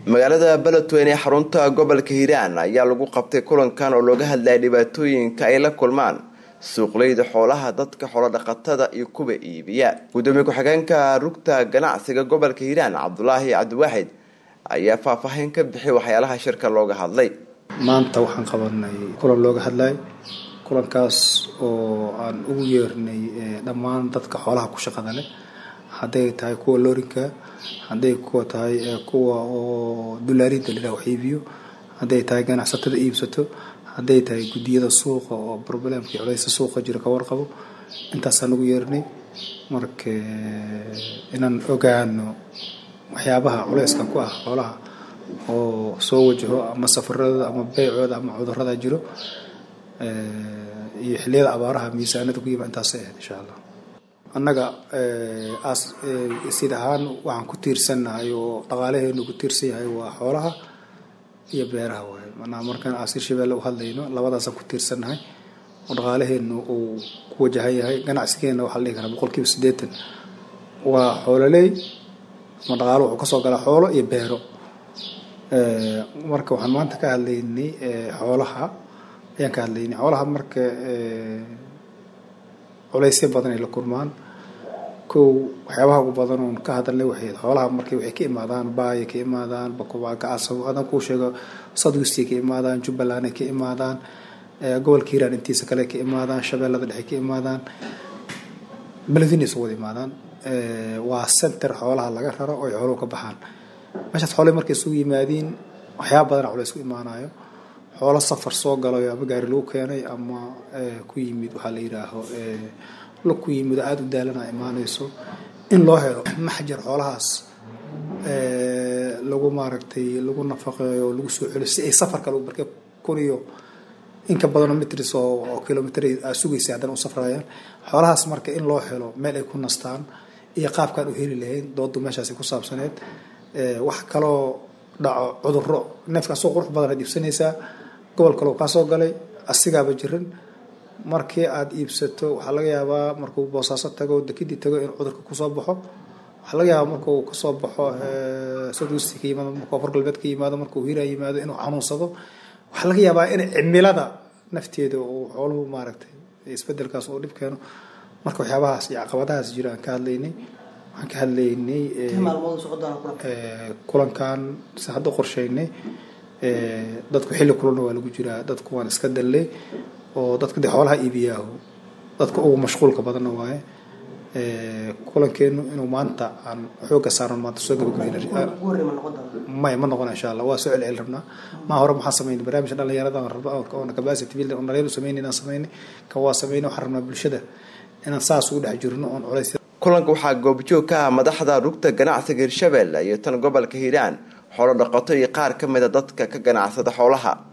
magaalada beledweyne ee xarunta gobolka hiiraan ayaa lagu qabtay kulankan oo looga hadlaya dhibaatooyinka ay la kulmaan suuqleyda xoolaha dadka xoolodhaqatada iyo kuwa iibiya gudoomiye ku-xigeenka rugta ganacsiga gobolka hiiraan cabdulaahi cabdiwaaxid ayaa faahfaahin ka bixiyay waxyaalaha shirka looga hadlay maanta waxaan qabanay kulan looga hadlay kulankaas oo aan ugu yeernay dhammaan dadka xoolaha ku shaqada leh hadday tahay kuwa loorinka hadday kuwa tahay kuwa oo dulaarinta lilah wax iibiyo hadday tahay ganacsatada iibsato hadday tahay guddiyada suuqa oo problemkii culeysa suuqa jira ka warqabo intaasaan ugu yeernay marka inaan ogaano waxyaabaha culeyska ku ah xoolaha oo soo wajaho ama safaradooda ama beycooda ama cudurada jiro iyo xiliyada abaaraha miisaanada ku yima intaasay ahayd insha allah annaga sid ahaan waxaan ku tiirsannahay oo dhaqaalaheenu ku tiirsan yahay waa xoolaha iyo beeraha waaye manaa markaan asiir shabeelle u hadlayno labadaasaan ku tiirsannahay oo dhaqaalaheenu uu ku wajahan yahay ganacsigeena waxaa la dhihi karaa boqol kiiba siddeetan waa xoololey ama dhaqaalo wuxuu kasoo galaa xoolo iyo beero marka waxaan maanta ka hadlaynay xoolaha ayaan ka hadlaynay xoolaha marka culeysya badan ay la kulmaan kow waxyaabaha ugu badan oon ka hadalnay waxay xoolaha markay waxay ka imaadaan baaya ka imaadaan bakubagacaso adan kuu sheego southwestay ka imaadaan jubbaland ay ka imaadaan gobolka hiiraan intiisa kale ka imaadaan shabeellada dhexe ka imaadaan beledweyne isu wada imaadaan waa center xoolaha laga raro oo ay xooluhu ka baxaan meeshaas xoolahi markay isugu yimaadiin waxyaaba badana culeys ku imaanayo xoolo safar soo galayo ama gaari lagu keenay ama ku yimid waxaa la yidhaaho la ku yimid oo aada u daalana imaanayso in loo helo maxjar xoolahaas lagu maaragtay lagu nafaqeeyo lagu soo celiyo si ay safarka lagu markay kun iyo inka badanoo mitris oo kilomitr aa sugaysa haddana u safrayaan xoolahaas marka in loo helo meel ay ku nastaan iyo qaabkaan u heli lahayn doodu meeshaasi ku saabsaneed wax kaloo dhaco cuduro neefka asoo qurux badan aad iibsanaysaa gobol kaloo kaa soo galay asigaaba jirin markii aada iibsato waxaa laga yaabaa markuu boosaaso tago dekidii tago inuu cudurka kusoo baxo waxaa laga yaabaa markuu kasoo baxo southwest ka yimaado markuu afar galbeed ka yimaado markuu hiiraan yimaado inuu xanuunsado waxaa laga yaabaa in cimilada nafteeda uu xooluhu maaragtay isbedelkaas uu dhib keeno marka waxyaabahaas iyo caqabadahaas jira aan ka hadlaynay waxaan ka hadlaynay kulankan si hadda qorsheynay dadku xilli kulana waa lagu jiraa dadku waan iska dallay oo dadka de xoolaha iibiyaahu dadka ugu mashquulka badanna waaye kulankeenu inuu maanta aan xooga saaran maanta soo gabagabmay ma noqon insha allah waa soo celceli rabnaa maa hore maxaa sameynay barnaamijka dhalinyarada rabna oona capacity building oo dhalinyaradu sameynay inaan sameynay kan waa sameynay waxaan rabnaa bulshada inaan saas ugu dhex jirno oon culays kulanka waxaa goobjoog ka ah madaxda rugta ganacsiga hirshabelle iyo tan gobolka hiiraan xoolo dhaqato iyo qaar ka mida dadka ka ganacsada xoolaha